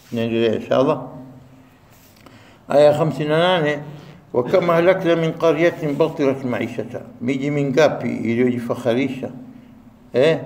naendelea inshallah aya 58 wakama halakna min qaryatin batirat maishata miji mingapi iliyojifakharisha eh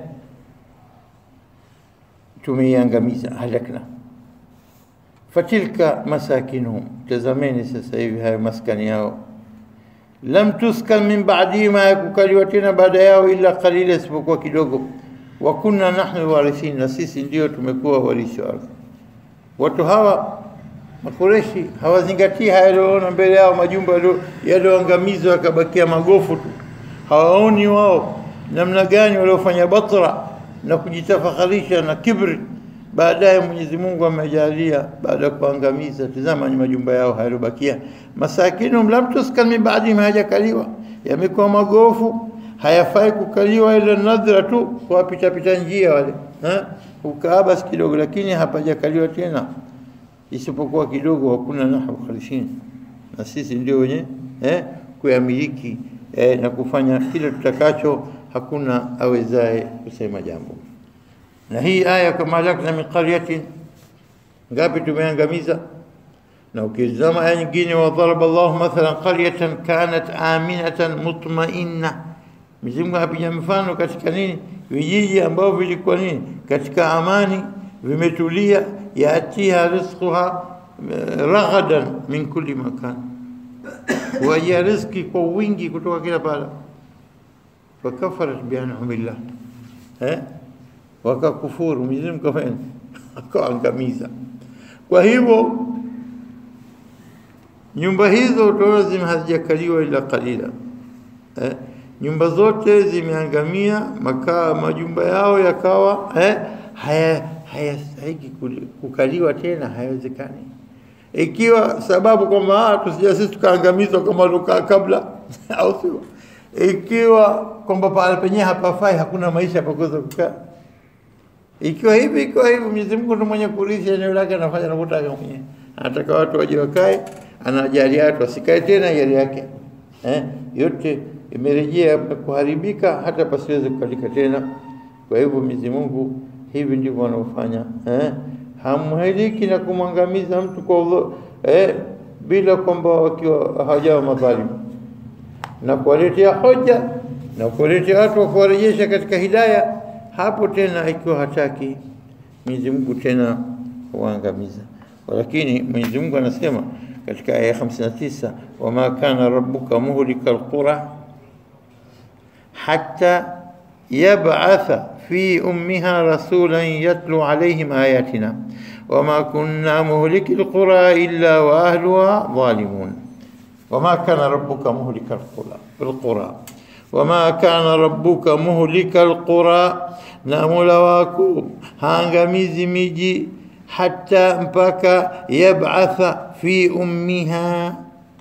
tumeiangamiza halakna fatilka masakinuhum tazameni sasa hivi hayo maskani yao lam tuskan min ba'dihim yakukaliwa tena baada yao illa qalila isipokuwa kidogo wa kunna nahnu warithin na sisi ndio tumekuwa warithi wa ardhi watu hawa makureshi hawazingatii haya yaliyoona mbele yao majumba yaliyoangamizwa yakabakia magofu tu hawaoni wao namna gani waliofanya batra na kujitafakharisha na kibri baadaye Mwenyezi Mungu amejalia baada ya kuangamiza tazama ni majumba yao hayabakia masakinum lam tuskan min ba'di ma hajakaliwa yamekuwa magofu hayafai kukaliwa ila nadhra tu kwa pita pita njia wale ha ukaa basi kidogo lakini hapajakaliwa tena isipokuwa kidogo hakuna nahu khalisin na sisi ndio wenye eh kuyamiliki eh, na kufanya kile tutakacho hakuna awezaye kusema jambo na hii aya kama halakna min qaryatin ngapi tumeangamiza na ukizama aya nyingine wa daraba Allah mathalan qaryatan kanat aminatan mutma'inna Mwenyezi apiga mfano katika nini vijiji ambavyo vilikuwa nini katika amani vimetulia yatiha rizquha raghadan min kulli makan wajia riziki kwa wingi kutoka kila pala fakafarat bianumillah eh wakakufuru Mwenyezi Mungu kafanya akaangamiza kwa hivyo nyumba hizo utaona zime hazijakaliwa ila kalila eh nyumba zote zimeangamia makaa majumba yao yakawa eh haya hayastahiki kukaliwa tena haiwezekani ikiwa sababu kwamba tusija sisi tukaangamizwa kama tukaa kabla au sio ikiwa kwamba pale penyewe hapafai hakuna maisha pakuweza kukaa ikiwa hivi ikiwa hivi Mwenyezi Mungu ndiye mwenye kurisha eneo lake anafanya anavyotaka mwenyewe anataka watu waje wakae anajalia watu wasikae tena yale yake eh yote imerejea kuharibika hata pasiweze kukalika tena kwa hivyo Mwenyezi Mungu hivi ndivyo wanaofanya eh hamhiliki na kumwangamiza mtu kwa udhu, eh bila kwamba wakiwa hawajawa madhalimu na kuwaletea hoja na kuwaletea watu wa kuwarejesha katika hidaya hapo tena ikiwa hataki Mwenyezi Mungu tena huangamiza lakini Mwenyezi Mungu anasema katika aya 59 wama kana rabbuka muhlika alqura hatta yab'atha في أمها رسولا يتلو عليهم آياتنا وما كنا مهلك القرى إلا وأهلها ظالمون وما كان ربك مهلك القرى القرى وما كان ربك مهلك القرى نامولا واكو هانغاميزي ميجي حتى mpaka يبعث في أمها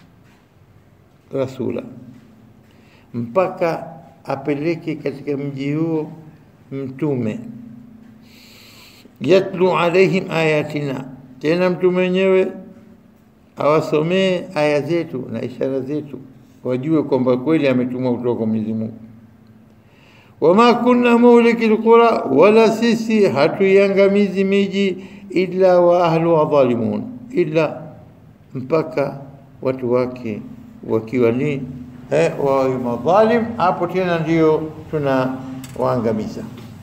رسولا mpaka apeleke katika mji huo mtume yatlu alaihim ayatina tena mtume wenyewe awasomee aya zetu na ishara zetu wajue kwamba kweli ametumwa kutoka kwa Mwenyezi Mungu wama kunna muhliki alqura wala sisi hatuiangamizi miji illa wa ahlu dhalimun illa mpaka watu wake wakiwa ni eh, wa madhalim hapo tena ndio tuna waangamiza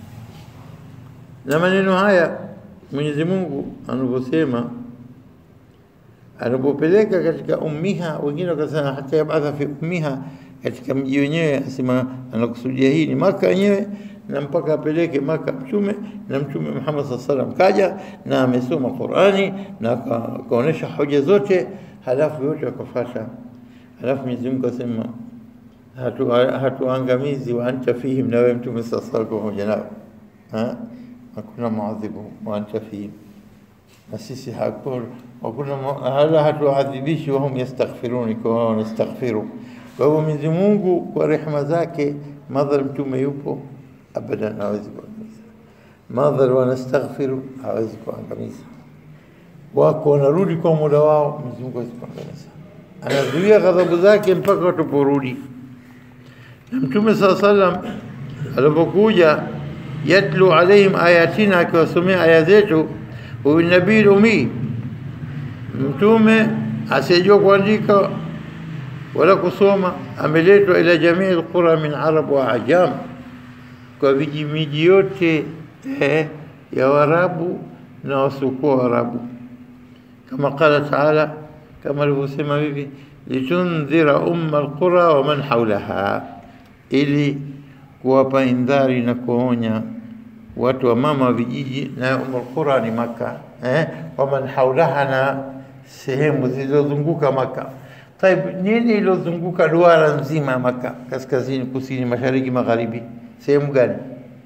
na maneno haya Mwenyezi Mungu anavyosema anapopeleka katika ummiha wengine wakasema hata yabatha fi ummiha katika mji wenyewe asema anakusudia hii ni maka yenyewe na mpaka apeleke maka mtume na mtume Muhammad sallallahu alaihi wasallam kaja na amesoma Qur'ani na akaonesha hoja zote halafu yote akafuata halafu Mwenyezi Mungu asema hatuangamizi hatu wa anta fihim na wewe mtume sasa pamoja nao ha hakuna muadhibu wa anta fihim na sisi hakuna hakuna hala hatuadhibishi wa hum yastaghfirun kwa wanastaghfiru kwa hivyo Mwenyezi Mungu kwa rehema zake madhar mtume yupo abadan hawezi kuangamiza madhar wanastaghfiru hawezi kuangamiza wako wanarudi kwa muda wao Mwenyezi Mungu hawezi kuangamiza anazuia ghadhabu zake mpaka wataporudi Mtume saa salam alipokuja yatlu alaihim ayatina, akiwasomea aya zetu, huyu nabii umii mtume asiyejua kuandika wala kusoma ameletwa ila jamii alqura min arab wa ajam kwa vijimiji yote eh, ya warabu na wasiokuwa warabu kama qala taala kama alivyosema hivi litundhira umma alqura wa man haulaha ili kuwapa indhari na kuonya watu wa mama wa vijiji na umma alqura ni maka eh, wa man haulaha na sehemu zilizozunguka maka Taib, nini ilozunguka duara nzima ya Maka, kaskazini, kusini, mashariki, magharibi? Sehemu gani?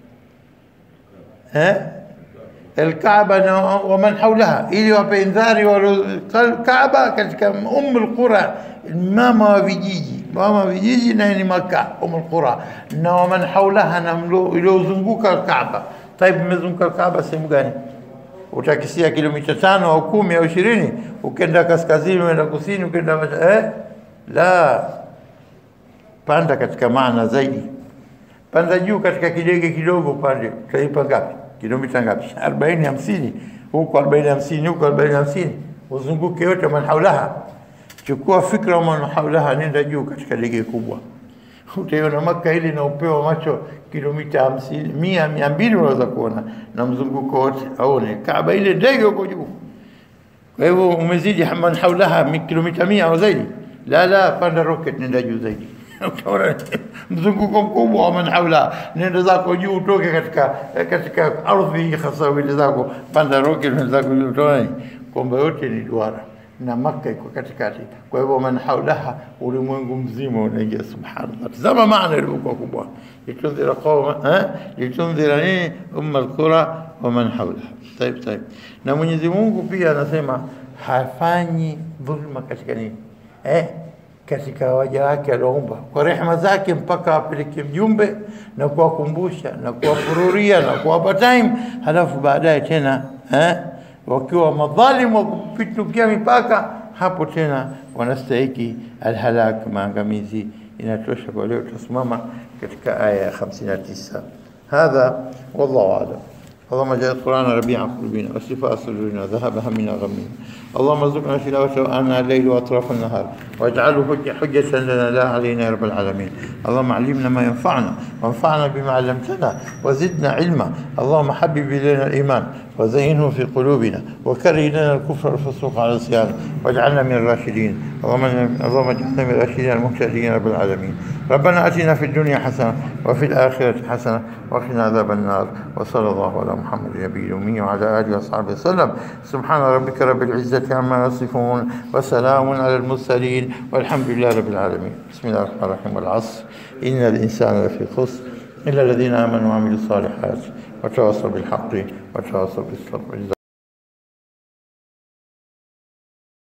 Eh? Alkaaba na waman haulaha, ili wape indhari Kaaba katika Ummul Qura, mama wa vijiji, mama wa vijiji naye ni Maka, Ummul Qura, na waman haulaha, na iliyozunguka Kaaba. Taib, imezunguka Kaaba sehemu gani? utakisia kilomita tano au kumi au ishirini ukenda kaskazini uenda kusini ukenda eh? la panda katika maana zaidi panda juu katika kidege kidogo pande utaipa ngapi kilomita ngapi arobaini hamsini huko arobaini hamsini huko arobaini hamsini uzunguke yote man haulaha chukua fikra man haulaha nenda juu katika dege kubwa utaiona Maka ile na upeo wa macho kilomita hamsini mia mia mbili unaweza kuona na mzunguko wote aone Kaaba ile ndege huko juu. Kwa hivyo umezidi man haulaha kilomita mia au zaidi. La, la, panda rocket, nenda juu zaidi utaona mzunguko mkubwa wa man haula, nenda zako juu, utoke katika katika ardhi hasa wili zako, panda rocket, nenda zako juu, utaona kwamba yote ni duara na Makka iko katikati. Kwa hivyo man haulaha, ulimwengu mzima unaingia. Subhanallah, tazama maana ilivyokuwa kubwa, litundhira qauma eh, litundhira nini umma alqura wa man haulaha. Taib, taib. Na Mwenyezi Mungu pia anasema hafanyi dhulma katika nini eh, katika waja wake alioumba kwa rehema zake, mpaka apeleke mjumbe na kuwakumbusha na kuwafururia na kuwapa time, halafu baadaye tena eh, wakiwa madhalimu wa kupitukia mipaka, hapo tena wanastahiki alhalak, maangamizi. Inatosha kwa leo, tutasimama katika aya ya 59. Hadha wallahu a'lam. اللهم اجعل القرآن ربيع قلوبنا وشفاء صدورنا وذهب همنا غمنا اللهم ارزقنا تلاوته آناء الليل وأطراف النهار واجعله حجة, حجة لنا لا علينا يا رب العالمين اللهم علمنا ما ينفعنا وانفعنا بما علمتنا وزدنا علما اللهم حبب إلينا الإيمان وزينه في قلوبنا وكره لنا الكفر والفسوق على العصيان واجعلنا من الراشدين اللهم اللهم اجعلنا من الراشدين المهتدين يا رب العالمين ربنا اتنا في الدنيا حسنه وفي الاخره حسنه وقنا عذاب النار وصلى الله على محمد النبي الامي وعلى اله وصحبه وسلم سبحان ربك رب العزه عما يصفون وسلام على المرسلين والحمد لله رب العالمين بسم الله الرحمن الرحيم والعصر ان الانسان لفي خسر الا الذين امنوا وعملوا الصالحات وتواصوا بالحق وتواصوا بالصبر